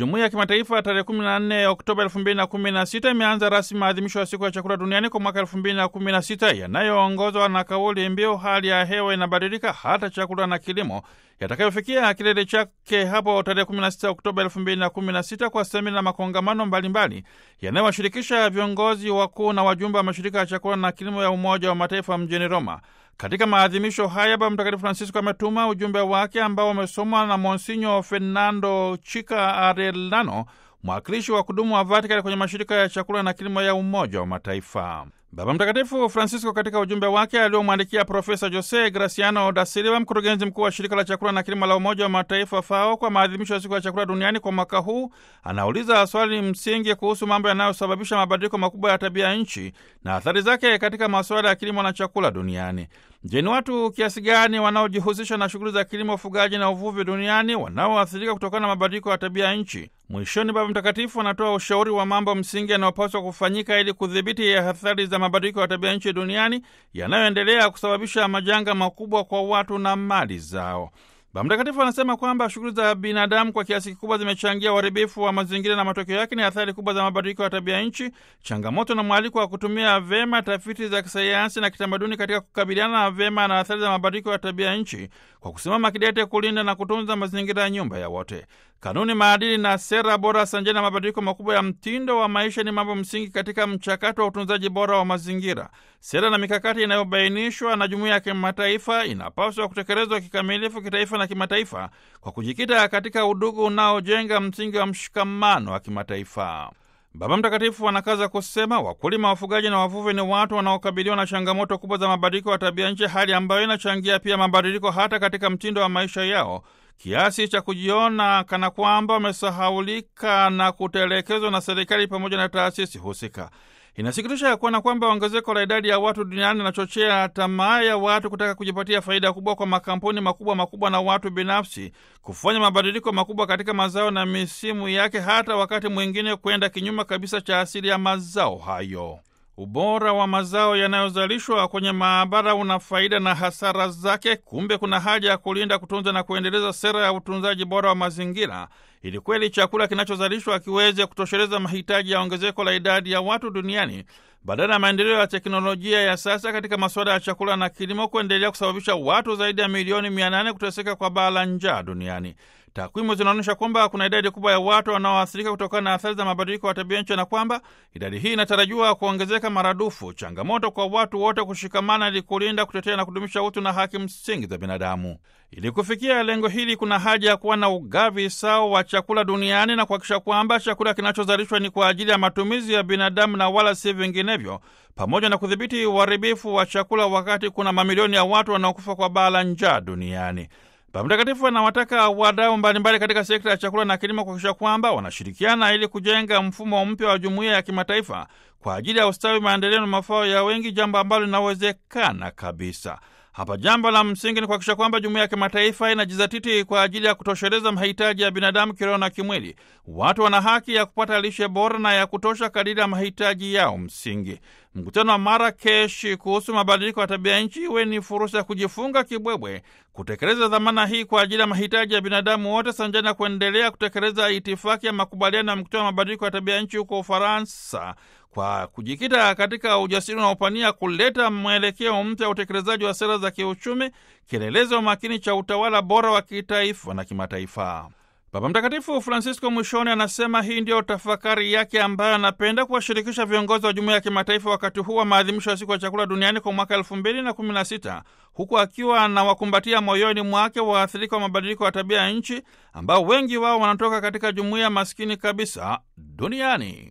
Jumuiya ya kimataifa tarehe 14 Oktoba 2016 imeanza rasmi maadhimisho ya siku ya chakula duniani kwa mwaka 2016 yanayoongozwa na kauli mbiu hali ya hewa inabadilika, hata chakula na kilimo, yatakayofikia kilele chake hapo tarehe 16 Oktoba 2016 kwa semina na makongamano mbalimbali yanayowashirikisha viongozi wakuu na wajumbe wa mashirika ya chakula na kilimo ya Umoja wa Mataifa mjini Roma. Katika maadhimisho haya Baba Mtakatifu Francisco ametuma ujumbe wake ambao umesomwa na Monsinyo Fernando Chica Arellano, mwakilishi wa kudumu wa Vatikani kwenye mashirika ya chakula na kilimo ya Umoja wa Mataifa. Baba Mtakatifu Francisco katika ujumbe wake aliomwandikia Profesa Jose Graciano da Silva, mkurugenzi mkuu wa shirika la chakula na kilimo la Umoja wa Mataifa FAO, kwa maadhimisho ya siku ya chakula duniani kwa mwaka huu, anauliza swali msingi kuhusu mambo yanayosababisha mabadiliko makubwa ya tabia nchi na athari zake katika masuala ya kilimo na chakula duniani. Je, ni watu kiasi gani wanaojihusisha na shughuli za kilimo, ufugaji na uvuvi duniani wanaoathirika kutokana na mabadiliko ya tabia nchi? Mwishoni, Baba Mtakatifu anatoa ushauri wa mambo msingi yanayopaswa kufanyika ili kudhibiti athari za mabadiliko ya tabia nchi duniani yanayoendelea kusababisha majanga makubwa kwa watu na mali zao. Baba Mtakatifu anasema kwamba shughuli za binadamu kwa kiasi kikubwa zimechangia uharibifu wa mazingira na matokeo yake ni athari kubwa za mabadiliko ya tabia nchi, changamoto na mwaliko wa kutumia vema tafiti za kisayansi na kitamaduni katika kukabiliana na vema na athari za mabadiliko ya tabia nchi kwa kusimama kidete kulinda na kutunza mazingira ya nyumba ya wote. Kanuni, maadili na sera bora sanjani na mabadiliko makubwa ya mtindo wa maisha ni mambo msingi katika mchakato wa utunzaji bora wa mazingira. Sera na mikakati inayobainishwa na jumuiya ya kimataifa inapaswa kutekelezwa kikamilifu kitaifa na kimataifa kwa kujikita katika udugu unaojenga msingi wa mshikamano wa kimataifa. Baba Mtakatifu anakaza kusema wakulima, wafugaji na wavuvi ni watu wanaokabiliwa na changamoto kubwa za mabadiliko ya tabia nchi, hali ambayo inachangia pia mabadiliko hata katika mtindo wa maisha yao kiasi cha kujiona kana kwamba wamesahaulika na kutelekezwa na serikali pamoja na taasisi husika. Inasikitisha ya kuona kwamba ongezeko la idadi ya watu duniani linachochea tamaa ya watu kutaka kujipatia faida kubwa kwa makampuni makubwa makubwa na watu binafsi kufanya mabadiliko makubwa katika mazao na misimu yake, hata wakati mwingine kwenda kinyume kabisa cha asili ya mazao hayo. Ubora wa mazao yanayozalishwa kwenye maabara una faida na hasara zake. Kumbe kuna haja ya kulinda, kutunza na kuendeleza sera ya utunzaji bora wa mazingira ili kweli chakula kinachozalishwa kiweze kutosheleza mahitaji ya ongezeko la idadi ya watu duniani badala ya maendeleo ya teknolojia ya sasa katika masuala ya chakula na kilimo kuendelea kusababisha watu zaidi ya milioni mia nane kuteseka kwa baa la njaa duniani. Takwimu zinaonyesha kwamba kuna idadi kubwa ya watu wanaoathirika kutokana na athari za mabadiliko ya tabia nchi na kwamba idadi hii inatarajiwa kuongezeka maradufu. Changamoto kwa watu wote kushikamana ili kulinda, kutetea na kudumisha utu na haki msingi za binadamu. Ili kufikia lengo hili, kuna haja ya kuwa na ugavi sawa wa chakula duniani na kuhakikisha kwamba chakula kinachozalishwa ni kwa ajili ya matumizi ya binadamu na wala si vinginevyo, pamoja na kudhibiti uharibifu wa chakula, wakati kuna mamilioni ya watu wanaokufa kwa baa la njaa duniani. Baba Mtakatifu anawataka wadau mbalimbali katika sekta ya chakula na kilimo kuhakikisha kwamba wanashirikiana ili kujenga mfumo mpya wa jumuiya ya kimataifa kwa ajili ya ustawi, maendeleo na mafao ya wengi, jambo ambalo linawezekana kabisa. Hapa jambo la msingi ni kuhakikisha kwamba jumuiya ya kimataifa inajizatiti kwa ajili ya kutosheleza mahitaji ya binadamu kiroho na kimwili. Watu wana haki ya kupata lishe bora na ya kutosha kadiri ya mahitaji yao msingi. Mkutano wa Marakeshi kuhusu mabadiliko ya tabia nchi iwe ni fursa ya kujifunga kibwebwe, kutekeleza dhamana hii kwa ajili ya mahitaji ya binadamu wote, sanjani na kuendelea kutekeleza itifaki ya makubaliano ya mkutano wa mabadiliko ya tabia nchi huko Ufaransa kwa kujikita katika ujasiri unaopania kuleta mwelekeo mpya wa utekelezaji wa sera za kiuchumi, kielelezo makini cha utawala bora wa kitaifa na kimataifa. Baba Mtakatifu Francisco mwishoni anasema hii ndiyo tafakari yake ambayo anapenda kuwashirikisha viongozi wa jumuiya ya kimataifa wakati huu wa maadhimisho ya siku ya chakula duniani kwa mwaka elfu mbili na kumi na sita huku akiwa anawakumbatia moyoni mwake waathirika wa mabadiliko ya tabia ya nchi ambao wengi wao wanatoka katika jumuiya maskini kabisa duniani.